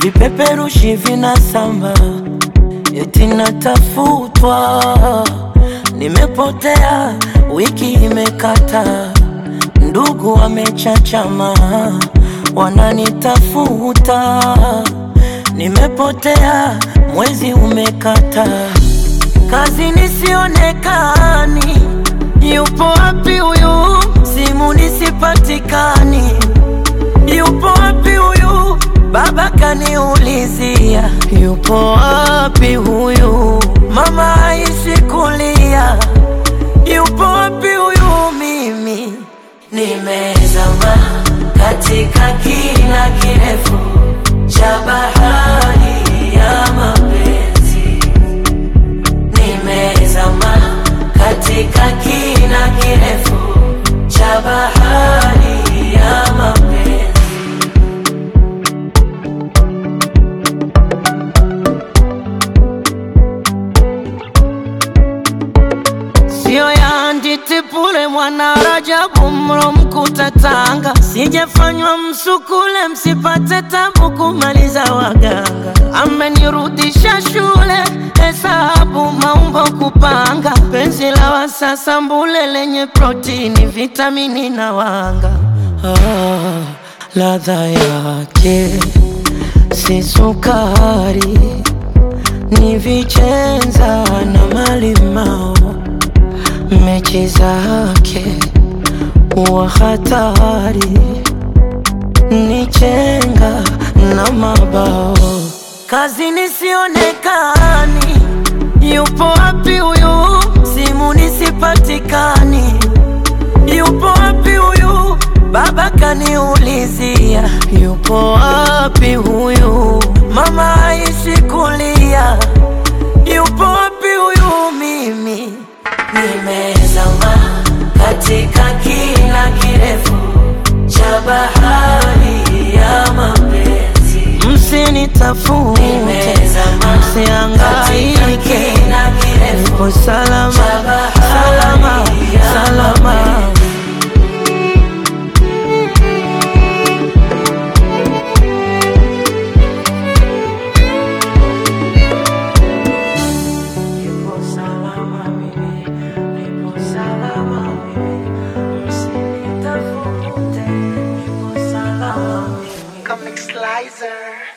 vipeperushi vinasamba, eti natafutwa, nimepotea, wiki imekata, ndugu wamechachama, wananitafuta, nimepotea, mwezi umekata, kazi nisionekani, yupo wapi huyu? Simu nisipatikani, yupo wapi huyu? Baba kaniulizia, yupo wapi huyu? Mama haishi kulia, yupo wapi huyu? Mimi nimezama katika kina kirefu cha bahari ya mapenzi, nimezama katika kina kirefu cha bahari ya mapenzi. Sio ya nditipule mwana Rajabu mro mkuta Tanga, sijafanywa msukule msipate tabu kumaliza waganga. Amenirudisha shule hesabu maumbo kupanga, penzi la wasasa mbule lenye protini vitamini na wanga. Ah, ladha yake si sukari, ni vichenza na malimao mechi zake wa hatari ni chenga na mabao, kazi nisionekani, yupo wapi huyu? Simu nisipatikani, yupo wapi huyu? Baba kaniulizia, yupo wapi huyu? Mama haishi kulia, yupo wapi huyu? Mimi nimezama katika kina kirefu cha bahari ya mapenzi, msinitafute, Nimezama msiangaike, katika kina kirefu nipo salama, cha bahari salama, ya salama. Nipo salama mimi, nipo salama mimi, msinitafute, nipo salama mimi. Comic Slicer.